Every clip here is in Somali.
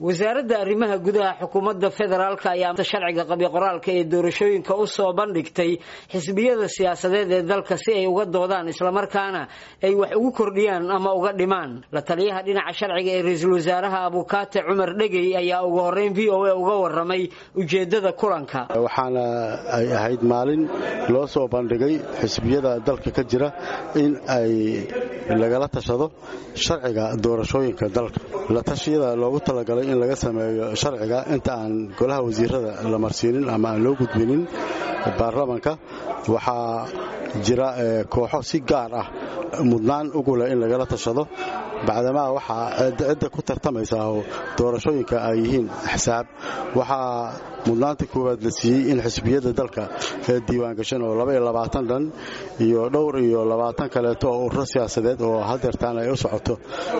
wasaaradda arrimaha gudaha xukuumadda federaalk ayaa sharciga qabyo qoraalka ee doorashooyinka u soo bandhigtay xisbiyada siyaasadeed ee dalka si ay uga doodaan islamarkaana ay wax ugu kordhiyaan ama uga dhimaan la taliyaha dhinaca sharciga ee ra-iisul wasaaraha abukaate cumar dhegey ayaa ugu horeyn v o a uga waramay ujeedada kulanka waxaana ay ahayd maalin loo soo bandhigay xisbiyada dalka ka jira in ay lagala tashado sharciga doorashooyinka dalka la tashiyada loogu talagalay in laga sameeyo sharciga inta aan golaha wasiirada la marsiinin ama aan loo gudbinin baarlamanka waxaa jira kooxo si gaar ah mudnaan ugu leh in lagala tashado bacdamaa waxaa cidda ku tartamaysaa oo doorashooyinka ay yihiin axsaab waxaa mudnaanta koowaad la siiyey in xisbiyada dalka ee diiwaangashan oo dhan iyo dhowr iyo labaatan kaleeto oo ururo siyaasadeed oo hadeertaan ay u socoto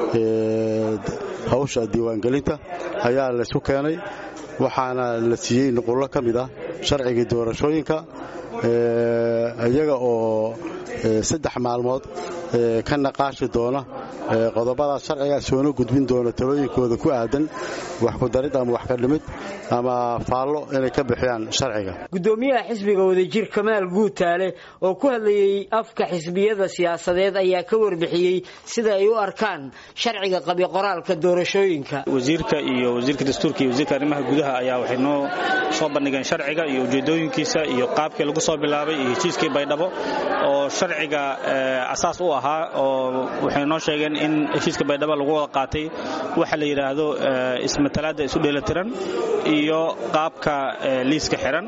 hawsha diiwaangelinta ayaa laysku keenay waxaana la siiyey nuqullo ka mid ah sharcigii doorashooyinka iyaga oo saddex maalmood ka naqaashi doona qodobadaas sharciga soona gudbin doona talooyinkooda ku aadan wax ku darid ama wax ka dhimid ama faallo inay ka bixiyaan sharciga gudoomiyaha xisbiga wadajir kamaal guutaale oo ku hadlayey afka xisbiyada siyaasadeed ayaa ka warbixiyey sida ay u arkaan sharciga qabyo qoraalka doorashooyinka wasiirka iyo wasiirka dastuurka iyo wasiirka arrimaha gudaha ayaa waxay noo soo bandhigeen sharciga iyo ujeedooyinkiisa iyo qaabkii lagu soo bilaabay iyo heshiiskii baydhabo oo sharciga asaas u ahaa oo waxay noo sheegeen in heshiiska baydhabo lagu wada qaatay waxa la yidhaahdo ismatalaadda isu dheelatiran iyo qaabka liiska xiran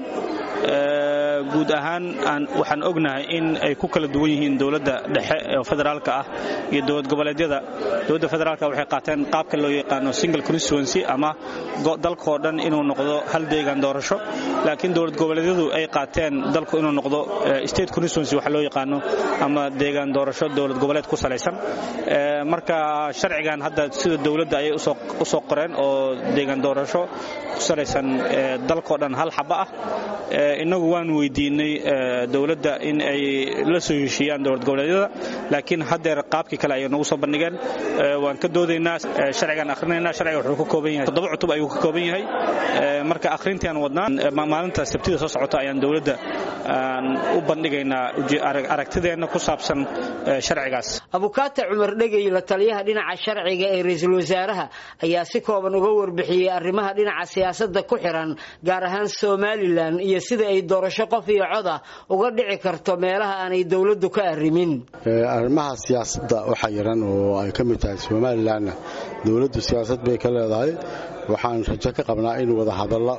guud ahaan waxaan ognahay in ay ku kala duwan yihiin dowladda dhexe oo federaalka ah iyo dowlad goboleedyada dowladda federaalka waxay qaateen qaabka loo yaqaano single constituency ama dalkoo dhan inuu noqdo hal deegaan doorasho laakiin dowlad goboleedyadu ay qaateen dalku inuu noqdo state constituency waxa loo yaqaano ama deegaan doorasho dowlad goboleed ku salaysan marka sharcigan hadda sida dowladda ayay u soo qoreen oo deegaan doorasho ku salaysan dalkoo dhan hal xaba ah innagu waan weydiinay dowladda in ay la soo heshiiyaan dowlad goboleedyada laakiin haddeer qaabkii kale ayay nagu soo bandhigeen waan ka doodaynaa sharcigaan akhrinaynaa sharciga wuxuu ka kooban yahay toddoba cutub ayuu ka kooban yahay marka akhrintiaan wadnaa maalinta sabtida soo socota ayaan dowladda u bandhigaynaa aragtideenna ku saabsan sharcigaas abukaate cumar dhegey la taliyaha dhinaca sharciga ee ra-iisul wasaaraha ayaa si kooban uga warbixiyey arrimaha dhinaca siyaasadda ku xiran gaar ahaan somalilan iyo sida ay doorasho qof iyo coda uga dhici karto meelaha aanay dowladdu ka arrimin arrimaha siyaasadda waxa yaran oo ay ka mid tahay somalilanna dowladdu siyaasad bay ka leedahay waxaan rajo ka qabnaa in wada hadallo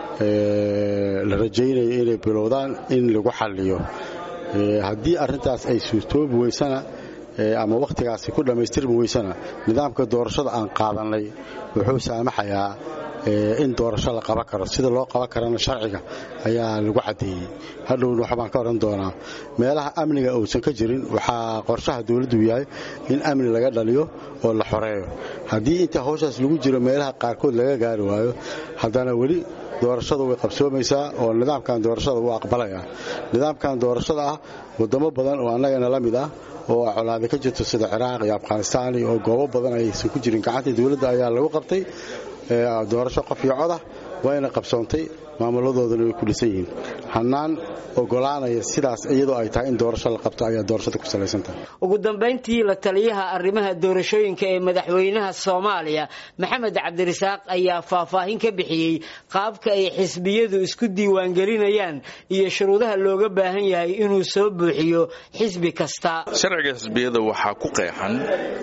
la rajaynayo inay bilowdaan in lagu xalliyo haddii arrintaas ay suurtoobi weysana ama wakhtigaasi ku dhammaystirmi weysana nidaamka doorashada aan qaadannay wuxuu saamaxayaa in doorasho la qaban karo sida loo qaban karana sharciga ayaa lagu caddeeyey hadhowna waxbaan ka odhan doonaa meelaha amniga uusan ka jirin waxaa qorshaha dowladdu yahay in amni laga dhaliyo oo la xoreeyo haddii inta hawshaas lagu jiro meelaha qaarkood laga gaari waayo haddana weli doorashadu way qabsoomaysaa oo nidaamkan doorashada wuu aqbalaya nidaamkan doorashada ah wadamo badan oo annagana la mid ah oo colaada ka jirto sida ciraaq iyo afghanistaan oo goobo badan aysan ku jirin gacanta dowladda ayaa lagu qabtay doorasho qof iyo codah wayna qabsoontay maamuladoodana way ku dhisan yihiin hannaan ogolaanaya sidaas iyadoo ay tahay in doorasho la qabto ayaa doorashada ku salaysantahay ugu dambayntii la taliyaha arrimaha doorashooyinka ee madaxweynaha soomaaliya maxamed cabdirasaaq ayaa faahfaahin ka bixiyey qaabka ay xisbiyadu isku diiwaangelinayaan iyo shuruudaha looga baahan yahay inuu soo buuxiyo xisbi kasta sharciga xisbiyada waxaa ku qeexan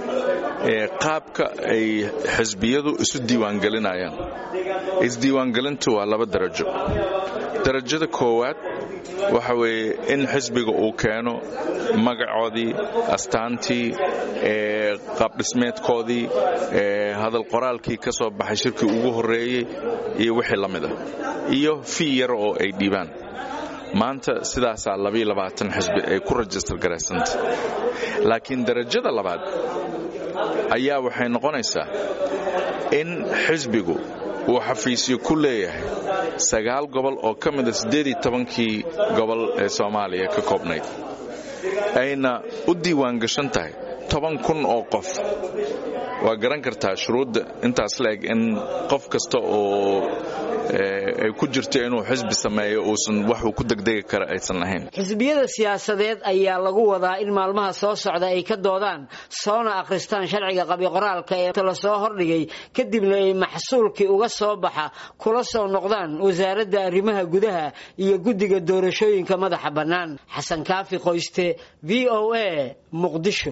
qaabka ay xisbiyadu isu diiwaangelinayaan isdiiwaangelintu waa laba darajo darajada koowaad waxa weeye in xisbiga uu keeno magacoodii astaantii qaabdhismeedkoodii hadal qoraalkii ka soo baxay shirkii ugu horreeyey iyo wixii la mid ah iyo fii yar oo ay dhiibaan maanta sidaasaa xisbi ay ku rajistar garaysanta laakiin darajada labaad ayaa waxay noqonaysaa in xisbigu uu xafiisyo ku leeyahay sagaal gobol oo ka mida siddeedii tobankii gobol ee soomaaliya ka koobnayd ayna u diiwaan gashan tahay toban kun oo qof waa garan kartaa shuruudda intaas la-eg in qof kasta oo ay ku jirto inuu xisbi sameeyo uusan waxuu ku degdegi kara aysan lahayn xisbiyada siyaasadeed ayaa lagu wadaa in maalmaha soo socda ay ka doodaan soona akhristaan sharciga qabiqoraalka ee lasoo hordhigay kadibna ay maxsuulkii uga soo baxa kula soo noqdaan wasaaradda arrimaha gudaha iyo guddiga doorashooyinka madaxa bannaan xasan kaafi qoyste v o a muqdisho